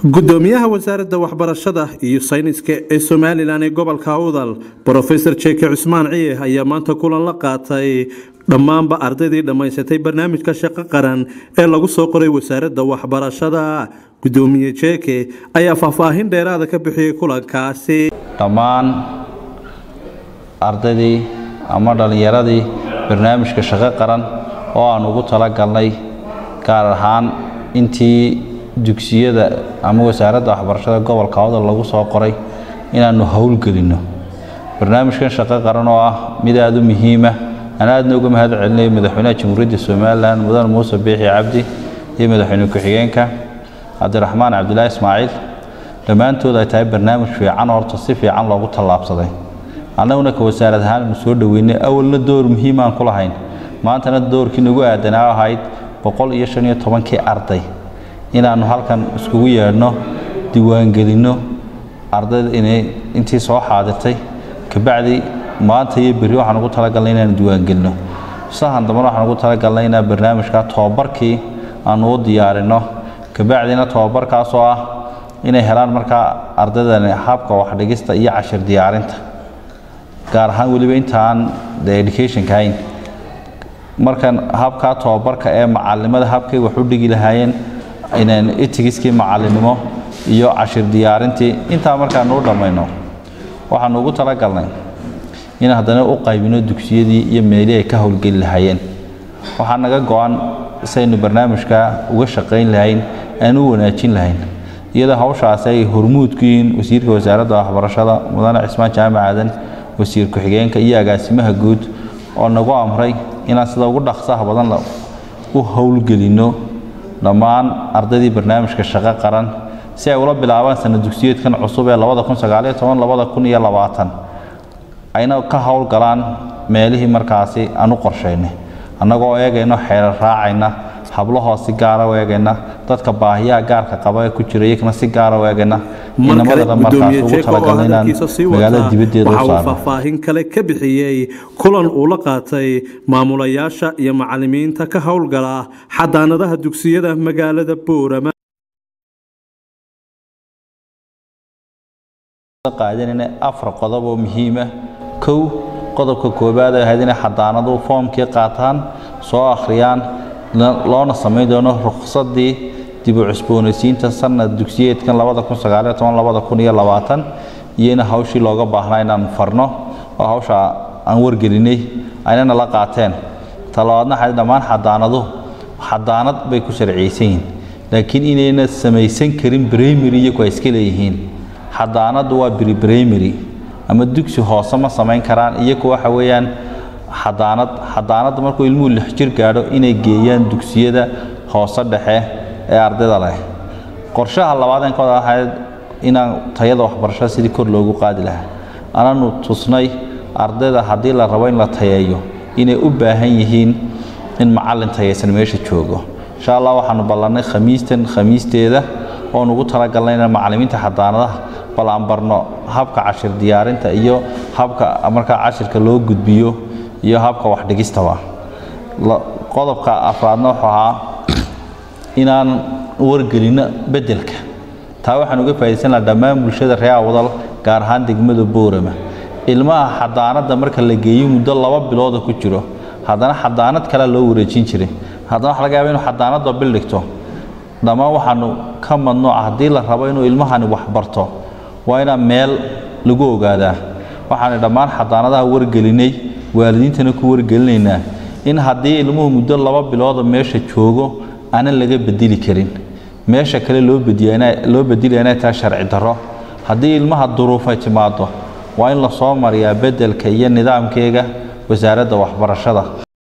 gudoomiyaha wasaaradda waxbarashada iyo sayniska ee somalilan ee gobolka awdal brofesor jeke cusmaan ciye ayaa maanta kulan la qaatay dhammaanba ardaydii dhammaysatay barnaamijka shaqo qaran ee lagu soo qoray wasaaradda waxbarashada gudoomiye jeke ayaa faahfaahin dheeraada ka bixiyey kulankaasi dhammaan ardaydii ama dhallinyaradii barnaamijka shaqo qaran oo aan ugu talagalnay gaar ahaan intii dugsiyada ama wasaaradda waxbarashada gobolka awdal lagu soo qoray inaannu howlgelinno barnaamijkan shaqo qaran oo ah mid aada u muhiima aan aadna uga mahad celinayo madaxweynaha jamhuuriyadda somalilan mudan muuse biixi cabdi iyo madaxweyne ku-xigeenka cabdiraxmaan cabdilaahi ismaaciil dhammaantood ay tahay barnaamij fiican horta si fiican loogu tallaabsaday annaguna ka wasaarad ahaan anu soo dhoweynay awalna door muhiim aan ku lahayn maantana doorkii nagu aadanaa ahayd boqol iyo shan iyo tobankii arday inaannu halkan iskugu yeedhno diiwaangelinno ardayda inay intii soo xaadirtay kabacdi maanta iyo berri waxaan ugu talagalnay inaanu diiwaangelino sahan dambana waxaan ugu talagalnay inaan barnaamijka tobabarkii aanu u diyaarinno kabacdina tobabarkaasoo ah inay helaan markaa ardaydani habka waxdhigista iyo cashir diyaarinta gaar ahaan weliba intaan de educationka hayn markan habkaa tobabarka ee macalimada habkay wax u dhigi lahaayeen inaan itigiskii macalinimo iyo cashir diyaarintii intaa markaanu u dhammayno waxaanu ugu talagalnay in haddana u qaybino dugsiyadii iyo meelihii ay ka howlgeli lahaayeen waxaa naga go-an saynu barnaamijka uga shaqayn lahayn aan u wanaajin lahayn iyadoo hawshaasi ay hormuud ku yihiin wasiirka wasaaradda waxbarashada mudane cismaan jaamac aadan wasiir ku-xigeenka iyo agaasimaha guud oo nagu amray inaan sida ugu dhaqsaha badan u howlgelinno dhammaan ardaydii barnaamijka shaqo qaran si ay ula bilaabaan sana dugsiyeedkan cusub ee ayna ka howlgalaan meelihii markaasi aan u qorshaynay annagoo eegayno xeerar raacayna hablahoo si gaara u eegayna dadka baahiyaha gaarka qaba ee ku jira iyagana si gaara u eegayna inamadana markaas ugu talagalna inaan magaalada dibaddeeda u waxa uu saarno faahfaahin kale ka bixiyey kulan uu la qaatay maamulayaasha iyo macalimiinta ka howlgala xadaanadaha dugsiyada magaalada boorama qaadanayna afar qodob oo muhiima kow qodobka koowaad ay ahayd inay xadaanadu foomkii qaataan soo akhriyaan loona samayn doono ruqsadii dib u cusboonaysiinta sanad dugsiyeedkan iyo in hawshii looga baahnaa inaan farno oo hawsha aan wargelinay aynana la qaateen talabaadna waxay dhammaan xadaanadu xadaanad bay ku sharciyeysan yihiin laakiin inayna samaysan karin primary iyagu ay iska leeyihiin xadaanadu waa bribrimary ama dugsi hoose ma samayn karaan iyagu waxa weeyaan xadaanad xadaanadda markuu ilmuhu lix jir gaadho inay geeyaan dugsiyada hoose dhexe ee ardayda leh qorshaha labaad ee kooda ahayd inaan tayada waxbarashada sidii kor loogu qaadi lahaa ananu tusnay ardayda haddii la rabo in la tayeeyo inay u baahan yihiin in macallin tayaysan meesha joogo insha allah waxaanu ballannay khamiistan khamiisteeda oon ugu talagalnay inaan macallimiinta xadaanadaha bal aan barno habka cashir diyaarinta iyo habka markaa cashirka loo gudbiyo iyo habka waxdhigistaba qodobka afraadna wuxuu ahaa inaan wargelinno beddelka taa waxaan uga faa'idaysan lahaa dhammaan bulshada reer awdal gaar ahaan degmada boorama ilmaha xadaanadda marka la geeyo muddo laba bilooda ku jiro haddana xadaanad kalea loo wareejin jiray haddana waxa laga yaaba inuu xadaanadda bil dhigto dhammaan waxaanu ka madnuuca haddii la rabo inuu ilmahani wax barto waa inaan meel lagu ogaadaa waxaanu dhammaan xadaanadaha wargelinay waalidiintana ku wargelinaynaa in haddii ilmuhu muddo laba bilooda meesha joogo aanan laga bedeli karin meesha kale loo loo bedilaya inay tahay sharci darro haddii ilmaha duruufay timaado waa in lasoo mariyaa beddelka iyo nidaamkeega wasaaradda waxbarashada